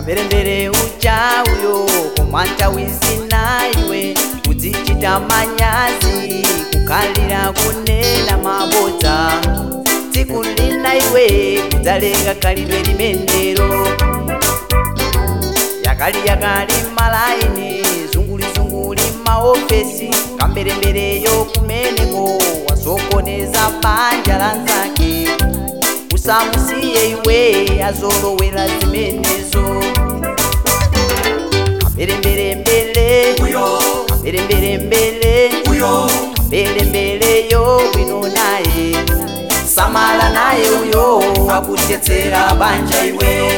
kamberembere ucha uyo kumwanta wizina iwe kudzichita manyazi kukhalira kunena mabodza tsiku lina iwe kudzaleka khalidwe limenelo yakali yakali malaini zungulizunguli maofesi kamberembereyo kumeneko wasokoneza banja la nzake usamusiye iwe azolowera zimenezo kamberemberembele uyo kamberemberembele uyo mbelembeleyo bwino naye samala naye uyo akutetsera banja iwe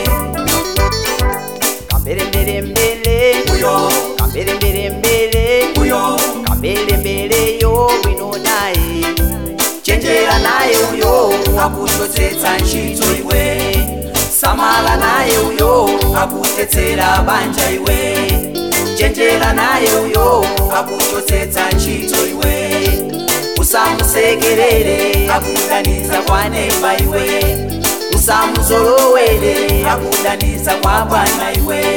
kamberemberembele uyo kamberemberembele uyo kamberembeleyo bwino naye chenjera naye uyo akuchotsetsa ntchito iwe samala naye uyo akutetsera banja iwe chenjera naye uyo akuchotsetsa ntchito iwe usamusekerere akudaniza kwa neiba iwe usamuzolowere akudaniza kwa bwana iwe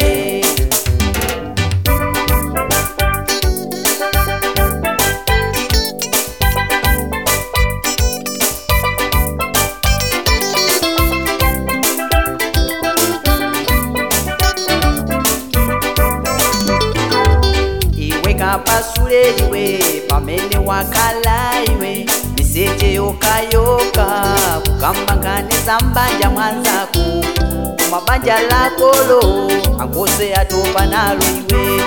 iwe kapasule iwe pamene wakhala iwe miseche yokayoka kukambanganiza mbanja mwanzako koma banja lakolo angose atopa nalo iwe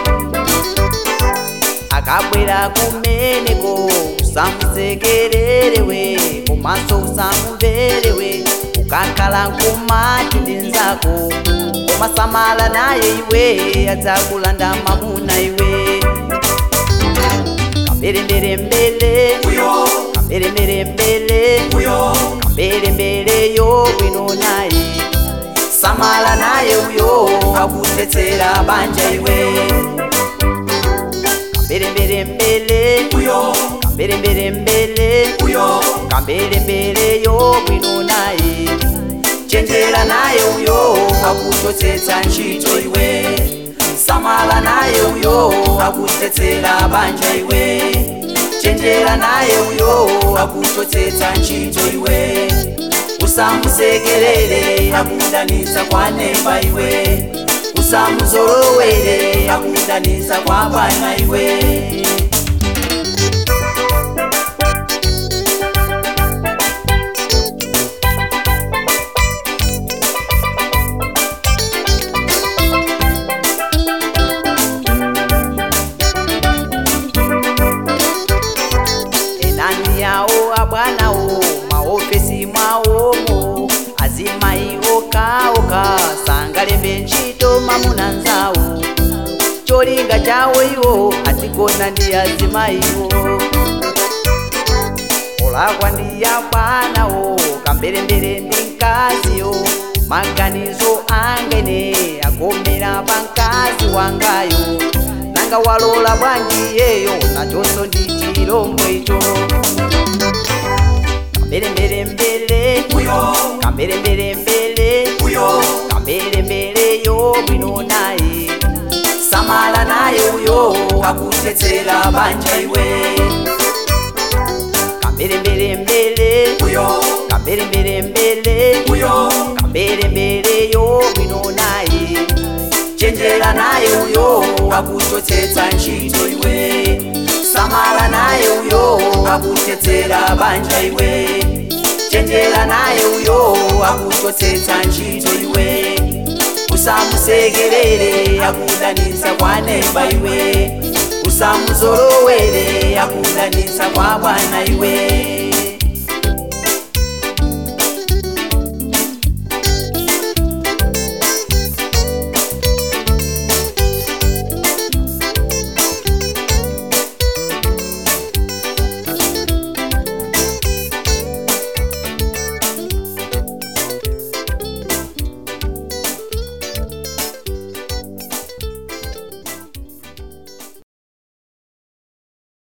akabwera kumeneko usamusekererewe komanso usamumverewe ukakhala nkumati ndi nzako koma samala naye iwe adzakulanda mamuna iwe kamberemberembele uyo kamberemberembele uyo kamberembeleyo bwino naye samala naye uyo akutetsera banja iwe kamberemberembele uyo kamberemberembele uyo kamberembeleyo bwino naye chenjera naye uyo akuchotsetsa ntchito iwe samala naye uyo akutetsera banja iwe chenjera naye uyo akuchotsetsa ntchito iwe usamusekerere akudaniza kwa neiba iwe usamuzolowere akudaniza kwa bwana iwe enani yawo abwanawo maofesi mwawomo azimayi okaoka sangalembe ntchito mamuna nzawo cholinga chawo iwo azigona ndi azimayiwo olakwa ndi abwanawo kamberembere ndi mkaziyo maganizo angene agomera pa mkazi wangayo nanga walola bwanji yeyo nachonso ndi chilombo icho kamberemberembele uyo kamberemberembele uyo kamberembeleyo bwino naye samala naye uyo akutetsera banja iwe kamberemberembele uyo kamberemberembele uyo kamberembeleyo bwino naye chenjera naye uyo akuchotsetsa ntchito iwe samala naye uyo akutetsera banja iwe chenjera naye uyo akuchotsetsa ntchito iwe usamusekerere akudaniza kwa neiba iwe usamuzolowere akudaniza kwa bwana iwe